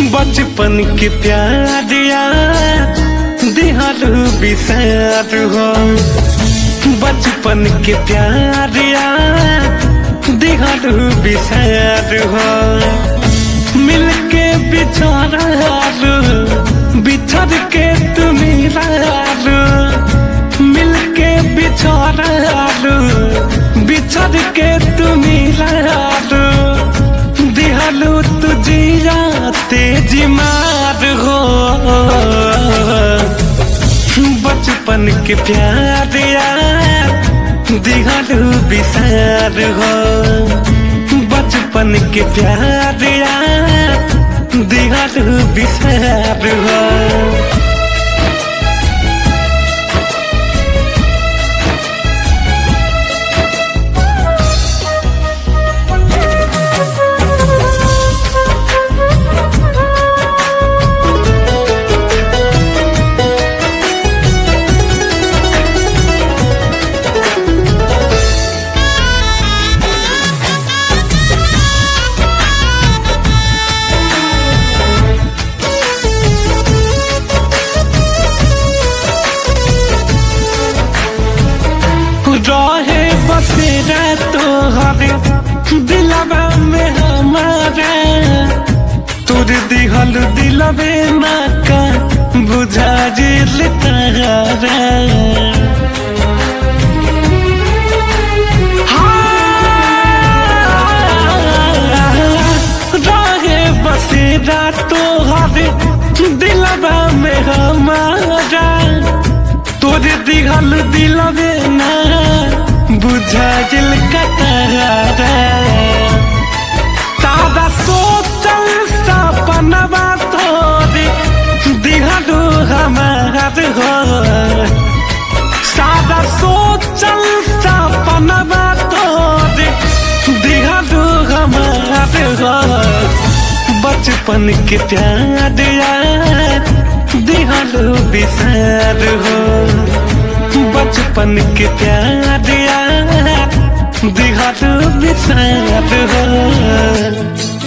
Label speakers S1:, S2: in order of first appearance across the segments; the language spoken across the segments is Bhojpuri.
S1: बचपन के प्यार यार दिहालू बिसार हो बचपन के प्यार यार दिहालू बिसार हो मिलके बिछोरालू बिछड़ के तुम लालू मिलके बिछोरालू बिछड़ के तुम लालू दिहालू तुझिया तेजी मार हो बचपन के प्यार यार दिहालू बिसार हो बचपन के प्यार यार दिहालू बिसार हो रहे बसेरा तोहरे दिलवा में हमारा तोर दिहल दिलवे ना का बुझा जिल तारा रहे बसेरा तोहरे दिलवा में हमारा तोरे दिघल दिलवे ना बुझा दिल कतरा तारा सोचल सपनवा तोरे दिघलू हमार हो सादा सोचल सपनवा तोरे दिघलू हमार हो बचपन के प्यार यार दिहलो बिसार हो बचपन के प्यार यार दिहलो बिसार हो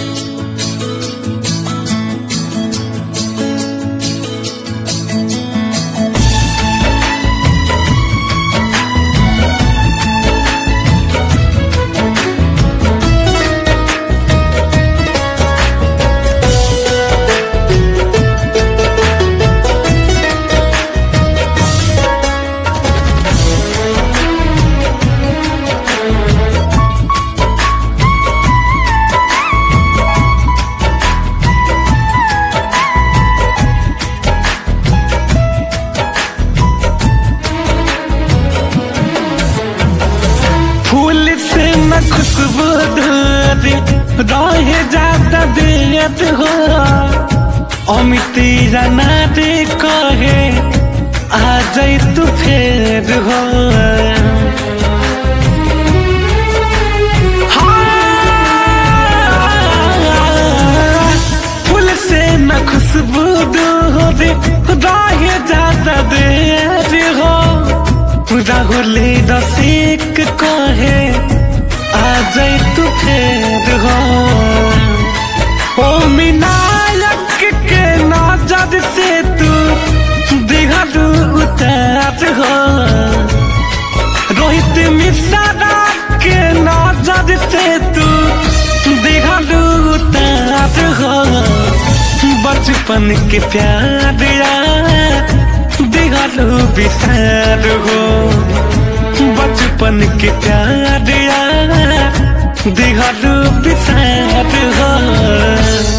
S1: फूल से न खुशबू धोरी रहे जाता दियत हो अमिती जाना दे कहे आ जाई तू फेर हो हाँ, फूल से न खुशबू धोरी रहे जाता देर हो राहुले रसिक कहे आ जाए तू फेर हो ओ मिनायक के नजर से तू दिहलू उतार हो रोहित मिश्रा के नजर से तू दिहलू उतार हो बचपन के प्यार यार दिहलू बिसार हो बचपन के प्यार यार दिहलू बिसार हो